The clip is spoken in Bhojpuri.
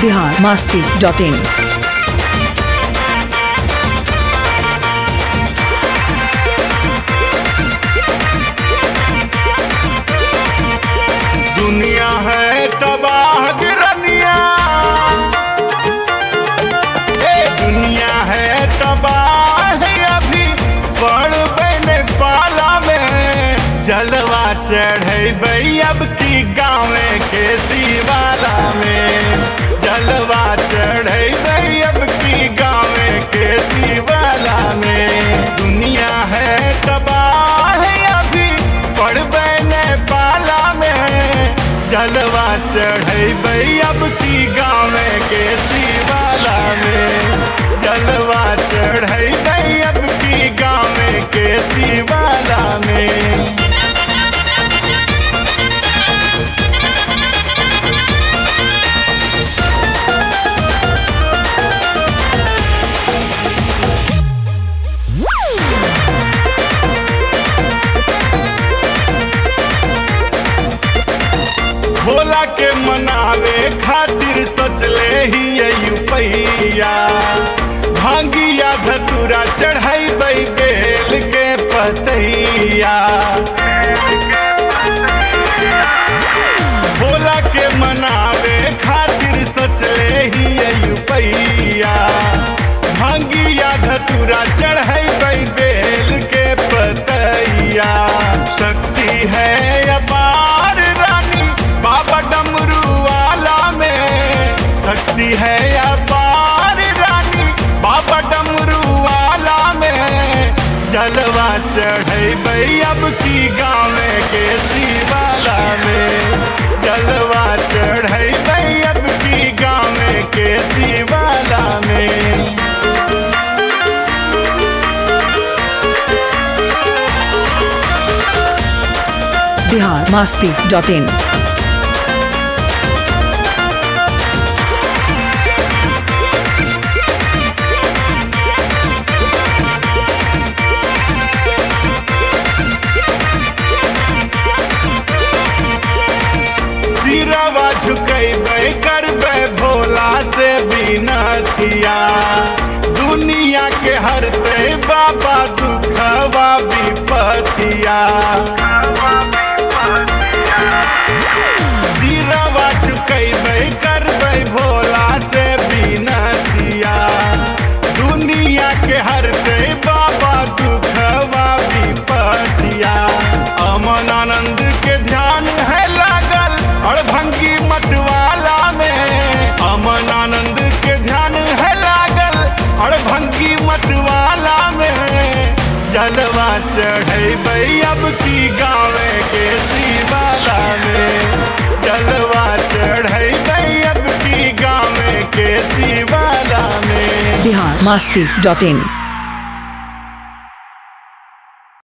बिहार मास्ती डॉट इन दुनिया है तबाह गिरनिया ए दुनिया है तबाह अभी पड़ बने पाला में जलवा चढ़े अब की गाँव के शिवाला में जलवा चढ़े अब की गाँव के शिवाला में दुनिया है तबाह अभी पड़ बने पाला में जलवा चढ़े अब की गाँव के शिवाला में जलवा चढ़े अब की गाँव के शिवाला में भोला के मनावे खातिर सोचले ही पैया भांगिया धतुरा चढ़ाई बेल के पतैया भोला के मनावे खातिर सोचले ही पैया भांगिया धतुरा चढ़ाई बेल के पतैया शक्ति है अपार रानी बाबा डमरू वाला में शक्ति है अपार रानी बाबा डमरू वाला में जलवा चढ़े अब की गाँव के शिवाला में जलवा चढ़े अब की गाँव के शिवाला में बिहार मास्ती डॉट इन सिरवा झुकेबे करबे भोला से बिनतिया दुनिया के हरते बाबा दुखवा विपतिया सिरवा झुकेबे करबे भोला से बिनतिया दुनिया के हरते बाबा दुखवा विपतिया अमन आनंद के ध्यान है लागल और भंगी मतवाला में अमन आनंद के ध्यान है लागल और भंगी मतवाला में जलवा चढ़े अब की गाँव के शिवाला में जलवा चढ़े अब की गाँव के शिवाला में बिहार मास्ती डॉट इन